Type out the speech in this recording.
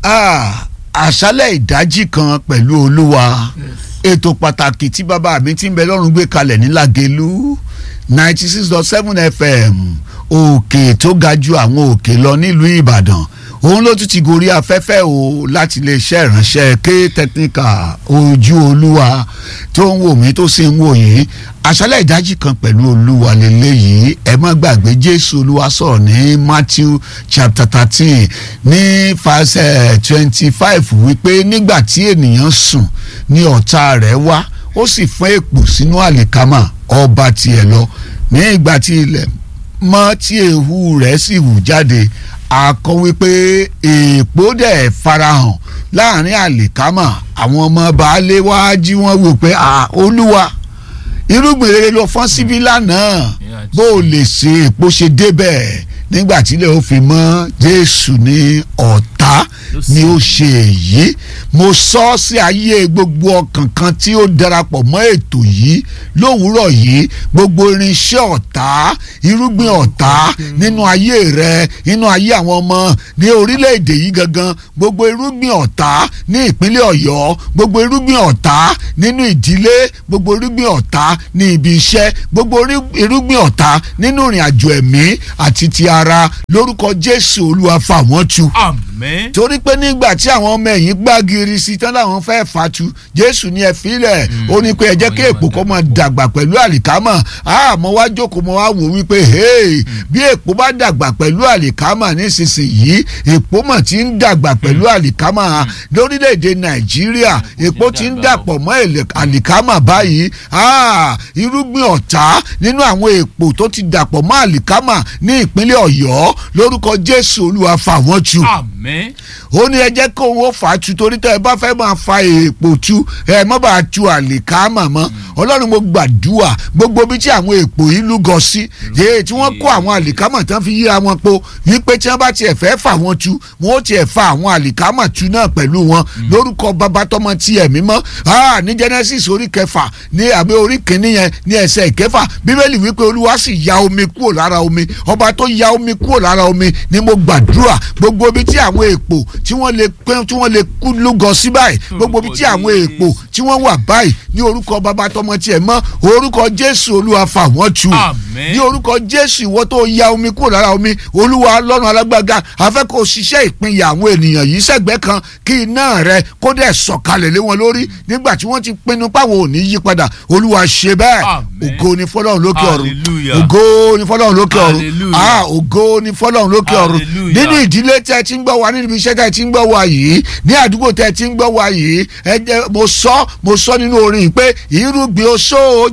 Ah, àṣálẹ̀ ìdájí kan pẹ̀lú olúwa ètò pàtàkì tí bàbá mi ti ń bẹ lọ́rùn gbé kalẹ̀ ní Lágelú ninety six dot seven fm òkè tó ga ju àwọn òkè lọ nílùú Ìbàdàn òun ló tún ti gorí afẹ́fẹ́ o láti lè ṣe ìránṣẹ́ ké technical ojú olúwa tó ń wò mí tó sì ń wò yín àṣálẹ̀ ìdájí kan pẹ̀lú olúwa lélẹ́yìí ẹ má gbàgbé jésù olúwa sọ̀rọ̀ ní matthew chapter thirteen ní fàṣẹ twenty five wípé nígbà tí ènìyàn sùn ní ọ̀tá rẹ̀ wá ó sì fún èpò sínú àlìkámà ọba tiẹ̀ lọ ní ìgbà tí ilẹ̀ mọ́ tí ehu rẹ̀ sì hù jáde àkọ wípé èèpo dẹ̀ farahàn láàrin àlìkámà àwọn ọmọ baálé wá jí wọ́n wò pé olúwa irúgbìn rere ló fọ́n síbí lánàá bó o lè ṣe èpo ṣe débẹ̀ nígbà tí ilé ó fi mọ́ jésù ní ọ̀tá ni ó ṣe èyí mo sọ sí ayé gbogbo ọkàn kan tí ó darapọ̀ mọ́ ètò yìí lówùúrọ̀ yìí gbogbo irinṣẹ́ ọ̀tá irúgbìn ọ̀tá nínú ayé rẹ nínú ayé àwọn ọmọ ní orílẹ̀-èdè yìí gangan gbogbo irúgbìn ọ̀tá ní ìpínlẹ̀ ọ̀yọ́ gbogbo irúgbìn ọ̀tá nínú ìdílé gbogbo irúgbìn ọ̀tá ní ibi iṣẹ́ gbogbo irúgbìn ọ̀tá nínú ìrìn àjò ẹ̀mí àti ti ara lórúkọ jésù olúwa fà wọ́n tu. àmín. torí pé nígbà tí àwọn ọmọ ẹ̀yìn gbàgìrì sí tán láwọn fẹ́ fatu jésù ní ẹ filẹ̀ ó ní pé ẹ jẹ́ kí èpò kó máa dàgbà pẹ̀lú àlìkámà àmọ́ wá jókòó mọ́ wá wò wípé bí èpò bá dàgbà pẹ̀lú àlìkámà nísinsìnyí èpò mà ti ń dàgbà pẹ̀lú àlìkámà lórílẹ̀‐èdè nàìjíríà èpò ti ń dàpọ̀ mọ́ àlìkámà báyìí irúgbìn ọ̀tá nínú àwọn èpò tó ti dàpọ̀ mọ́ àlìkámà ní ìpínlẹ̀ ọ̀yọ́ lórúkọ jésù olúwa fà wọ́n tu. àmín. ó ní ẹ jẹ́ kó owó fà á tu torí tẹ́ ẹ bá fẹ́ máa fa èèpo tu ẹ má bàa tu àlìkámà mọ́ ọlọ́run mo gbàdúrà gbogbo bí tí àwọn èèpo yìí lúgọ sí èyí tí wọ́n kó àwọn àlìkámà tán fi yíra wọn po wípé tí wọ́n bá tiẹ̀ fẹ́ fà wọ́n tu wọ́n ó tiẹ̀ fa àwọn àlìkámà tu náà pẹ̀lú wọn lórúkọ bàbá tọmọ tí ẹ̀mí mọ́ ní Genesis orí kẹfà ní àbí orí kìíní yẹn ní ẹsẹ̀ ìkẹfà bíbélì wípé olúwa sì ya omi kúrò lára omi ọba tó ya omi kúrò lára omi ni mo gbàdúrà gbogbo ibi tí àwọn èèpo tí wọ́n lè pẹ́ tí wọ́n lè kú lúgọ sí báyìí gbogbo ibi tí àwọn èèpo tí wọ́n wà báyìí ní orúkọ bàbá tọmọ tiẹ̀ mọ́ orúkọ jésù olúwa fà wọ́n tu ní orúkọ jésù ìwọ tó ya omi kúrò lára omi olúwa lọ́run alágbága afẹ́ kó ṣiṣẹ́ ìpínyà àwọn ènìyàn yìí sẹ́gbẹ́ kan kí iná rẹ kó dẹ̀ sọ̀kalẹ̀ lé wọn lórí nígbà tí wọ́n ti pinnu páwọn ò ní yí padà olúwa ṣe bẹ́ẹ̀ ògo ni fọlọ́run lókè ọ̀run ògo ni fọlọ́run lókè ọ̀run ah ògo ni fọlọ́run lókè ọ̀run nínú ìdílé tẹ́ ti ń gbọ́ wa nínú iṣẹ́ tẹ́ ti ń gbọ́ wa yìí ní àdúgbò tẹ́ ti ń gbọ́ wa yìí ẹ jẹ́ mo sọ mo sọ nínú orin pé irúgbìn oṣó